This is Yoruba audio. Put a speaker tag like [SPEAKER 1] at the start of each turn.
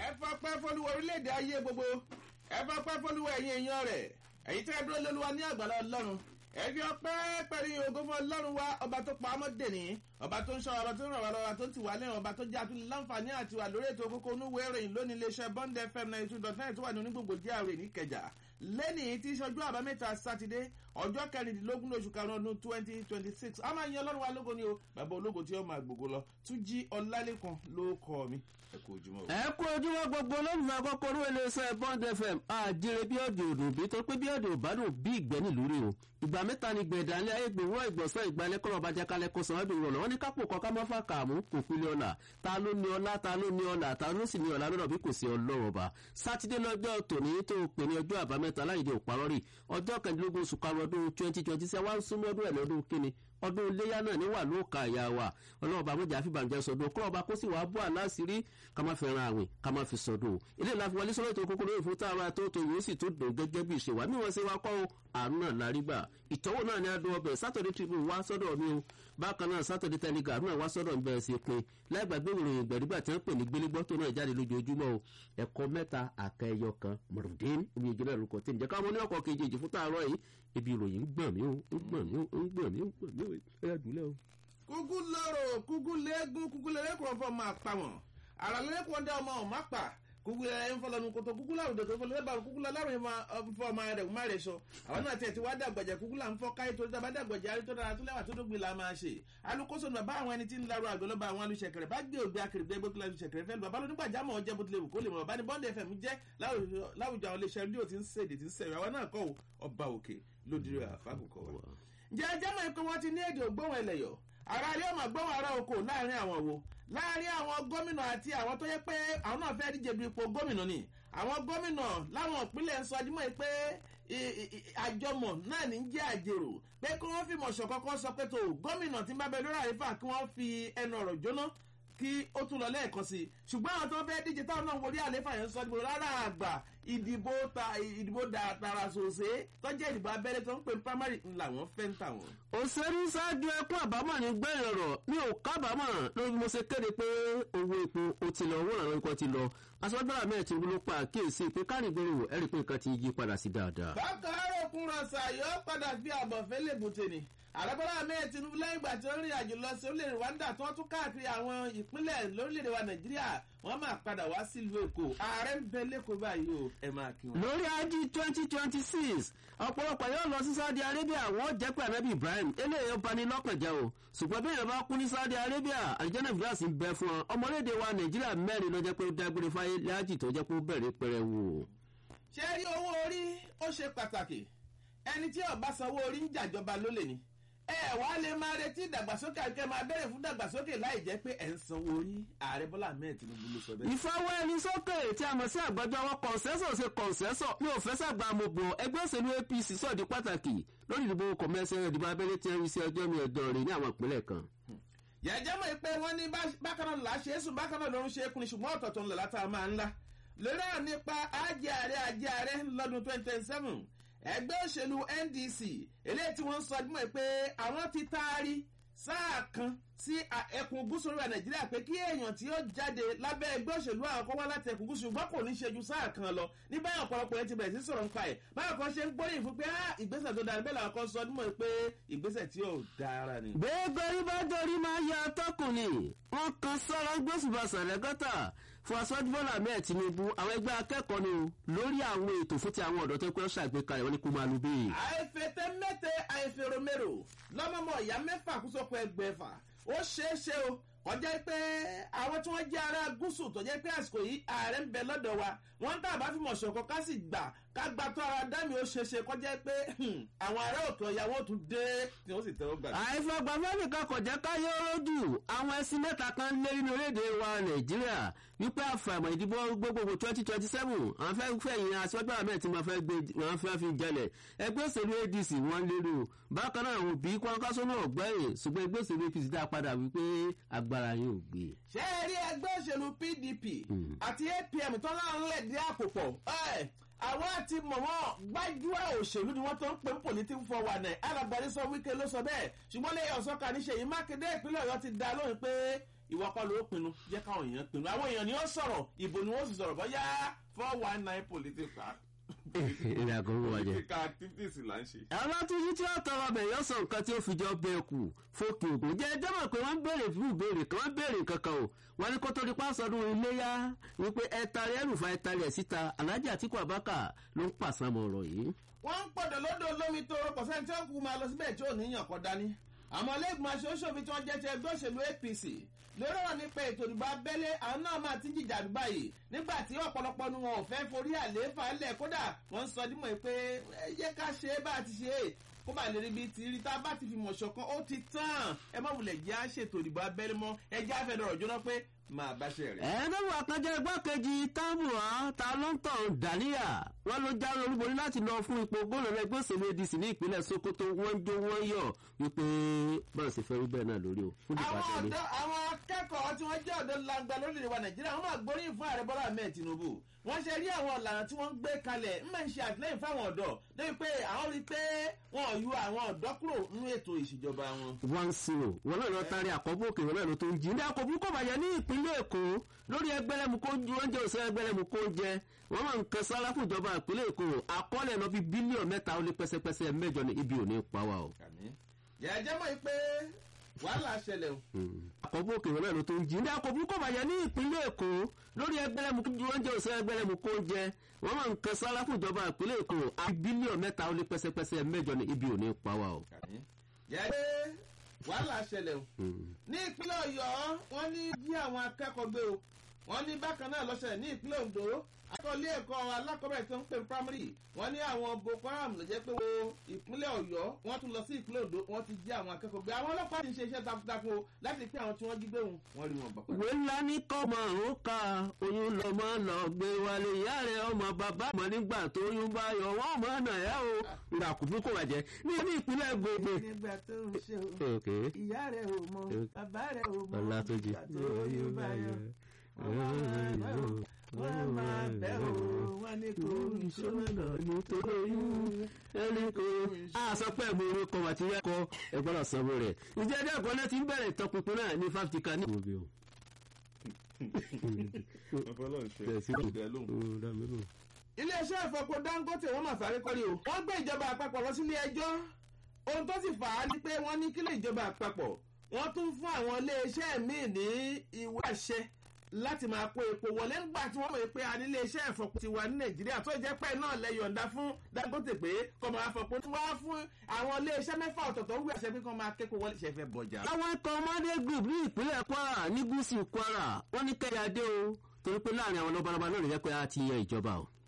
[SPEAKER 1] ẹ fọpẹ́ fọlúwa orílẹ̀-èdè ayé gbogbo ẹ fọpẹ́ fọlúwa ẹ̀yin èèyàn rẹ̀ ẹ̀yin tẹ́ ẹ dúró lóluwa ní àgbàlá ọlọ́run ẹ fi ọpẹ́ pẹ̀lú ògo fún ọlọ́run wa ọba tó pa ọmọ dèní ọba tó ń ṣọ́ ọba tó ń ràn wá lọ́wọ́ tó ń tì wá lẹ́yìn ọba tó jẹ́ àtúntò láǹfààní àti wà lórí ètò kókó onúwé ìròyìn lónìí iléeṣẹ́ bond fm ninety two dot nine tó wà ní onígbòǹgbò jíàrè níkẹjà lẹ́nìí tí ìṣojú àbámẹ́ta sátidé ọjọ́ kẹrìndínlógún oṣù karùn-ún ọdún twenty twenty six a máa yan ọlọ́run wa lógo ni o bàbá ológo tí ó máa gbogbo lọ tún jí ọlálẹ́kan ló kọ́ mi ẹ kú ojúmọ́ o.
[SPEAKER 2] ẹ kú ojúmọ́ gbogbo olólùfẹ́ àkọ́kọ́ orí iléeṣẹ́ bond fm àjèrè bí ọ̀dẹ̀ òdò bí tó pé bí ọ̀dẹ̀ òbádùn bí ìgbẹ́ nílùú rí o ìgbà mẹ́ta ni gbẹ̀dálẹ́ ayé gbòòrò ìgbọ̀nsẹ̀ ìgbàlẹ̀ kọ́lọ̀ bàjẹ́ kalẹ̀ kó sàn án dùn rọ̀lọ́ wọn ní kápò kọ́ ká má fà kààmú kò pínlẹ̀ ọ̀la ta ló ní ọlá ta ló ní ọlá ta ló sì ní ọlá lọ́dọ̀ bí kò sí ọlọ́run ọba sátidé lọ́jọ́ tòní tó pè ní ọjọ́ àbámẹ́ta láìdé òparọ́rì ọjọ́ kẹ̀ndínlógún oṣù karùn-ún ọdún twenty twenty seven wá ń súnmọ́ ọdún ẹ̀ lọ́dún kíni ọdún iléyà náà níwà ló ka ìyá wa ọlọ́run ọba mọ́jà fìbànújẹ́ sọdún kọ́ ọba kó sì wàá bọ́ àláṣírí ká má fẹ́ràn àwìn ká má fi sọdún ilé ìlà fi wọlé sọ́dọ̀ ètò kókó lórí fún táwa tó tó yóò sì tó dùn gẹ́gẹ́ bí ìṣèwà mí wọ́n ṣe wá kọ́ àánú náà lárígbà ìtọ́wò náà ni adùn ọbẹ̀ sátọ̀dẹ̀ tribune wá sọ́dọ̀ mi o bákan náà sátọ̀dẹ̀ telegram náà wá sọ́dọ̀ bẹ̀rẹ̀ sí pin láìgbàgbé ìròyìn ìgbẹ̀rígbà tí wọ́n pè ní gbélégbọ́ tó náà jáde lójoojúmọ́ o ẹ̀kọ́ mẹ́ta àkẹyọ kan mọ̀rùndín omi ìjọba ìrùkọ̀ tí ǹjẹ́ káwọn oníwọ̀kọ̀ kejì èjì fún tààrọ̀ yìí ibi ìròyìn ń gbọ̀n mí o ń gbọ̀n mí o ń gbọ̀n mí o ń gbọ̀n mí o ẹ̀ dùlẹ̀ o.
[SPEAKER 1] kúkú lọ́rọ̀ kúkú léegun kúkú lẹ́lẹ́kùn fọ́ máa pa wọ́n àrà lẹ́lẹ́kùn dá ọmọ ọ̀ má pa kúkú ẹ̀ ń fọlọ́nu kótó kúkú láwùjọ tó fọlọ́ lẹ́bàá kúkú lọ́rùn fọ ọmọ rẹ̀ má rẹ̀ sọ àwọn náà tiẹ̀ ti wá dàgbàjẹ́ kúkú là ń fọ́ káyé torí dábàá dàgbàjẹ́ àrí tó dára tó lẹ́wà tó dógbìn la máa ṣe alukoso nù bá àwọn ẹni tí ń larọ àgbẹ̀ lọ́ba àwọn alùsẹ̀kẹ̀rẹ̀ bá gbé ògbé akèrègbè gbé alùsẹ̀kẹ̀rẹ̀ fẹ́ lu bàbá lónígbà jámọ̀ ọjẹ́ bó tilẹ̀ wù kó lè mọ̀ bàbá ní bọ́ndẹ̀ fm jẹ́ láwùjọ àwọn iléeṣẹ́ rédíò tí ń ṣèdè tí ń sẹ̀rẹ̀ àwọn náà kọ́ ọba òkè lódìrí àfákùkọ wa. ǹjẹ́ ẹjẹ́ mọ̀ pé wọ́n ti ní èdè ògbóhùn ẹlẹ́yọ̀ ara ilé ọmọ gbóhùn ara oko láàrin àwọn wo láàrin àwọn gómìnà àti àwọn tó yẹ pé àwọn náà fẹ́ẹ́ díje du ipò gómìnà ni àwọn gómìnà láwọn ìpínlẹ̀ ń sọ ọdúnmọ́ pé àjọmọ̀ náà ní jẹ́ àjèrò pé kí wọ́n fìmọ̀ ṣọ̀kọ́kọ́ sọ pé tó gómìnà tí ń bá bẹ lórí àrífà kí wọ́n fi ẹnu ọ̀rọ̀ jóná kí ó tún lọ lẹ́ẹ̀kan sí i ṣùgbọ́n àwọn tó fẹ́ díje táwọn náà wọlé àléfà yẹn sọ ìdìbò rárá àgbà ìdìbò ta ìdìbò tààrà sòsè tọ́jú ìdìbò abẹ́rẹ́ tó ń pè primary ńlá wọn fẹ́ ń tà wọ́n.
[SPEAKER 2] òṣèré ṣáájú ẹkún àbámọ̀ ní gbẹ̀yìn ọ̀rọ̀ mi ò kábàámọ̀ lórí mo ṣe kéde pé owó epo ó ti lọ owó ìrànlọ́wọ́ ikọ̀ ti lọ aṣọ́gbọ́n àmì ẹ̀tì ló pa àkíyèsí pé kárìngbòrò ẹ̀rí pé nǹkan ti yí padà sí dáadáa.
[SPEAKER 1] bákan arókun rọ̀ṣà yóò padà fi àbọ̀fẹ́ lè bùtè ni àrẹ́bọ́lá ahmed tinubu lẹ́yìn ìgbà tí ó rìn àjò lọ sí orílẹ̀-èdè rwanda tí wọ́n tún káàkiri àwọn ìpínlẹ̀ lórílẹ̀-èdè wa nàìjíríà wọ́n máa padà wá sílùú èkó ààrẹ ń bẹ lẹ́kọ̀ọ́ báyìí o ẹ máa kí wọn.
[SPEAKER 2] lórí ají twenty twenty six ọ̀pọ̀lọpọ̀ yóò lọ sí saudi arabia wọ́n jẹ́ pé anabi ibrahim eléyìí ó bani lọ́kàn jẹ́ o ṣùgbọ́n bí èèyàn bá kú ní saudi arabia àlìjẹ́nà fìlàsì ń bẹ fún ọ ọmọlédè wa nàìjíríà mẹ́rin ló jẹ́ pé ó dágbére fáyé láàjì tó jẹ́ pé ó bẹ̀rẹ̀ pẹrẹ wò.
[SPEAKER 1] ṣé rí owó orí ó ṣe pàtàkì ẹni tí ọba sanwó orí ń jàjọba lólè ni ẹ wàá lè máa retí ìdàgbàsókè àti ẹ máa bẹ̀rẹ̀ fún ìdàgbàsókè láì jẹ́ pé ẹ̀ ń sanwó orí ààrẹ bọ́lá ahmed tinubu ló sọ bẹ́ẹ̀.
[SPEAKER 2] ìfọwọ́ ẹni sókè tí a mọ̀ sí àgbájọ àwọn kọ̀ǹsẹ́sọ̀ ṣe kọ̀ǹsẹ́sọ̀ mi ò fẹ́ sàgbà mo bọ̀ ẹgbẹ́ òṣèlú apc sọ̀dí pàtàkì lórí ìdìbò kọ̀mẹ́sẹ̀ ìdìbò abẹ́lé tí ń rí sí ọjọ́ mi ẹ̀dọ̀ rẹ̀ ní àwọn ìpínlẹ̀ kan.
[SPEAKER 1] yẹ̀jẹ̀ mọ̀ pé wọ́n ní bákan náà là á ṣe é sùn bákan náà lòún ṣe é kun ní ṣùgbọ́n ọ̀tọ̀ọ̀tọ̀ ńlá látà máa ńlá lórí àwọn nípa ajé ààrẹ ajé ààrẹ lọ́dún twenty twenty seven ẹgbẹ́ òṣèlú ndc eléyìí tí wọ́n ń sọ dímọ̀ pé àwọn ti taari sáà kan sí ẹkùn gúúsù orílẹ̀ nàìjíríà pé kí èèyàn tí ó jáde lábẹ́ ẹgbẹ́ òṣèlú àwọn kọ́ wá láti ẹkùn gúúsù ṣùgbọ́n kò ní ṣe ju sáà kan lọ ní báyọ̀ ọ̀pọ̀lọpọ̀ yẹn ti bẹ̀rẹ̀ sí sọ̀rọ̀ nípa ẹ̀ báyọ̀ kan ṣe ń gbóríyìn fún pé ìgbésẹ̀ tó dára bẹ́ẹ̀ làwọn kan sọ dímọ̀ pé ìgbésẹ̀ tí ò dára ni.
[SPEAKER 2] gbẹ́gbẹ́rí bá dorí máa ya atọ́kùn ni wọ́n kan sọ́rọ́ gbósùbàṣà lẹ́gọ́tà fún aṣọ́jú bọ́lá mẹ́ẹ̀ tinubu àwọn ẹgbẹ́ akẹ́kọ̀ọ́ ni lórí àwọn ètò fún ti àwọn ọ̀dọ́ tó pẹ́ ṣàgbékalẹ̀ wọn ní kó máa lu bẹ́ẹ̀.
[SPEAKER 1] àìfètè mẹ́tẹ̀ àìfèrèmérò lọ́mọmọ ìyá mẹ́fà kúsọ́kọ̀ ẹgbẹ̀fà ó ṣeé ṣe o kọjá pé àwọn tí wọ́n jẹ́ ará gúúsù tó jẹ́ pé àsìkò yìí ààrẹ ń bẹ lọ́dọ̀ wa wọ́n ń tàbá fìmọ̀ ṣọ̀kan ká sì gbà ká gba tó ara dámì ó ṣe ṣe kọjá pé àwọn ará òkè ọ̀yà wọn tún dé tí wọ́n sì tẹ́wọ́ gbà.
[SPEAKER 2] àìfọgbàfẹ́ nìkan kò jẹ́ ká yọ lójú àwọn ẹṣin mẹ́ta kan lé nínú orílẹ̀-èdè wa nàìjíríà wípé àfàìmọ̀ ìdìbò gbogbogbò twenty twenty seven àwọn fẹ́ fẹ̀yìn aṣọ́jú àmẹ́ tí wọ́n fẹ́ gbé wọ́n fẹ́ fi jalẹ̀ ẹgbẹ́ òṣèlú adc wọ́n lérò bákan náà àwọn òbí kọ́ńkásó náà gbẹ̀yìn ṣùgbọ́n ẹgbẹ́ òṣèlú apc dá padà wípé agbára yóò gbé.
[SPEAKER 1] ṣé ẹ rí ẹgbẹ́ òṣèlú pdp àti apm tó láwọn lè dí àpò pọ̀ àwọn àti mọ̀mọ́ gbájúà òṣèlú ni wọ́n tó ń pè ń political forward náà alágbàdé sọ wíkẹ́ ló sọ bẹ́ẹ̀ ṣùgbọ́n lẹ́yìn ọ̀sọ́ka ní ṣèyí mákindé ìpínlẹ̀ ọ̀yọ́ ti dá lóhùn pé ìwọ kọ́ ló pinnu jẹ́ káwọn èèyàn pinnu àwọn èèyàn ni ó sọ̀rọ̀ ìbò ni wọ́n sì sọ̀rọ̀ bọ́yá four one nine political
[SPEAKER 2] ìrìn àgọ́ wà jẹ́.
[SPEAKER 1] political activities là ń ṣe.
[SPEAKER 2] alátúnjí tí ó tọrọ bẹ̀ yọ sọ nǹkan tí ó fi jọ bẹ́ẹ̀ kù fókè ògùn jẹ́ ẹjọ́ mọ̀ pé wọ́n ń béèrè fún ìbéèrè kan wọ́n ń béèrè kankan o wọ́n ní kó tó di pásọdún iléyà wípé ẹ̀tàrí ẹ̀rùfà ẹ̀tàrí ẹ̀ síta alájà àtìkú àbákà ló ń pàṣàmọ̀ ọ̀rọ̀ yìí.
[SPEAKER 1] wọ́n ń pọ̀dọ̀ lọ́dọ̀ olómi tó rọpọ̀ sẹ́ni tí wọ́n kú máa lọ síbẹ̀ tí ò ní yàn kọ́ dání. àmọ́ lẹ́gbọ̀n aṣojú tí wọ́n jẹ́ ti ẹgbẹ́ òṣèlú apc lórí ọ̀rọ̀ nípa ètò ìdìbò abẹ́lé àwọn náà máa ti ń jìjà àdúgbà yìí nígbà tí ọ̀pọ̀lọpọ̀ nu wọn ò fẹ́ forí àlééfà lẹ̀ kódà wọ́n ń sọ dímọ̀ pé ẹ jẹ́ ká ṣe é bá a ti ṣe é kó bá lè rí bí ti rí tá a bá ti fi mọ̀ ṣọ̀kan ó ti tán ẹ má wulẹ̀ jẹ́ àṣètò ìdìbò abẹ́lé mọ́ ẹ jẹ́ àfẹ́dọ̀rọ̀ jóná pé máa bá ṣe rẹ̀.
[SPEAKER 2] ẹ̀ẹ́dọ́gbọ̀n àkànjẹ́ igbákejì tábùwá ta ló ń tàn dàníyà wọ́n ló jáwé olúborí láti lọ fún ipò gómìnà ẹgbẹ́ òṣèlú adc ní ìpínlẹ̀ sokoto wọ́n ń jó wọ́n yọ̀ wípé bọ́ọ̀ sì fẹ́ rí bẹ́ẹ̀ náà lórí o fún
[SPEAKER 1] àwọn
[SPEAKER 2] ìdìbò
[SPEAKER 1] ọ̀dọ́ àwọn akẹ́kọ̀ọ́ tí wọ́n jẹ́ ọ̀dọ́ langba lórílẹ̀ wa nàìjíríà wọ́n máa gbóríyìn fún ààrẹ bọ́lá ahmed tinubu wọ́n ṣe rí àwọn ọ̀lànà tí wọ́n ń gbé kalẹ̀ ń máa ń ṣe àtìlẹ́yìn fáwọn ọ̀dọ́ lórí pé àwọn rí i pé wọn ò yọ àwọn ọ̀dọ́ kúrò nínú ètò ìṣèjọba wọn.
[SPEAKER 2] one zero wọn náà lọ tari àkọ́bù òkè wọn náà ló tó ń jí. ní àkọ́bù kò bàjẹ́ ní ìpínlẹ̀ èkó lórí ẹgbẹ́lẹ́mu kó ju oúnjẹ òsè ẹgbẹ́lẹ́mu kó jẹ wọ́n máa ń kan sára fún ìjọba ìpínlẹ̀ èkó àkọọ́lẹ̀ lọ bí bílíọ̀nù mẹ́ta ó lé pẹ́sẹ́pẹ́sẹ́ mẹ́jọ ní ibi òní pa wa o.
[SPEAKER 1] yàjẹ́ mọ̀ pé wàhálà ṣẹlẹ̀ o.
[SPEAKER 2] àkọ́bù òkè wọn náà ló tó ń jí. ní àkọ́bù kò bàjẹ́ ní ìpínlẹ̀ èkó lórí ẹgbẹ́lẹ́mu kó ju oúnjẹ òsè ẹgbẹ́lẹ́mu kó jẹ wọ́n máa ń kan sára fún ìjọba ìpínlẹ̀ èkó àbí bílíọ̀nù mẹ́ta ó lé pẹ́sẹ́pẹ́sẹ́ mẹ́jọ ní ibi òní pa wa o.
[SPEAKER 1] yàjẹ́ wàhálà ṣẹlẹ̀ o. ní ìpínlẹ̀ ọ̀yọ́ wọ́n ní jí àwọn akẹ́kọ̀ọ́ gbé o wọ́n ní bákan náà lọ́sẹ̀ ní ìpínlẹ̀ ondo akọ́lé ẹ̀kọ́ alákọ̀ọ́bẹ̀rẹ̀ tó ń pè primary wọ́n ní àwọn boko haram ló jẹ́ pé wo ìpínlẹ̀ ọ̀yọ́ wọ́n tún lọ sí ìpínlẹ̀ ondo wọ́n ti jí àwọn akẹ́kọ̀ọ́ gbé àwọn ọlọ́pàá ti ń ṣe iṣẹ́ takuntakun o láti pé àwọn tí wọ́n jí gbé wọn wọ́n rí wọn bàbá.
[SPEAKER 2] ìwé ńlá ní kọ́mọ òun ka oyún lọ́mọ lọ gbé wálé ìyá rẹ̀ ọmọ bàbá mọ̀ nígbà tó oyún bá yọ wọ́n mọ̀ ọ̀nà ẹ̀ o ìgbà kò fún kò bàjẹ́ ní ní ìpínlẹ̀ gbogbo.
[SPEAKER 1] nígbà tó ń ṣe o
[SPEAKER 2] ok
[SPEAKER 1] ìyá rẹ̀ ò mọ bàbá rẹ̀ ò mọ
[SPEAKER 2] ọlátúnjì
[SPEAKER 1] ìgbà tó oyún bá yọ wọ́n máa bẹ̀ o wọ́n ní kò ń ṣe
[SPEAKER 2] ìṣọ́nà nítorí oyún ẹni kò. a sọ pé mo rí kọ́ àti rẹ́kọ̀ ẹgbọ́n sanwó rẹ̀ ìjẹ́ ẹjọ́ ẹ̀kọ́ náà ti ń bẹ̀rẹ̀ ìtọpinpin náà ní fáfitì kan ní.
[SPEAKER 1] iléeṣẹ́ ìfọpo dangote wọ́n máa sáré kọ́rí o wọ́n gbé ìjọba àpapọ̀ lọ sílé ẹjọ́ ohun tó sì fà á ni pé wọ́n ní kílẹ̀ ìjọba àpapọ̀ wọ́n tún fún àwọn iléeṣẹ́ míì ní ìwé àṣẹ láti máa kó epo wọlé ńgbà tí wọ́n mọ̀ pé a ní iléeṣẹ́ ìfọpo ti wà ní nàìjíríà tó jẹ́ pẹ́ náà lẹ yọ̀ǹda fún dangote pé kọ́ máa fọpo tí wọ́n á fún àwọn iléeṣẹ́ mẹ́fà ọ̀tọ̀ọ̀tọ̀ wí àṣẹ pé kọ́ máa kéko wọlé ṣẹ̀fẹ̀ bọ̀jà.
[SPEAKER 2] àwọn ikọ̀ ọmọdé group ní ìpínlẹ̀ kwara ní gúúsù kwara wọ́n ní kẹ́yà dé o torí pé láàrin àwọn lọ́balọ́ba náà lè jẹ́ pé a ti yan ìjọba o.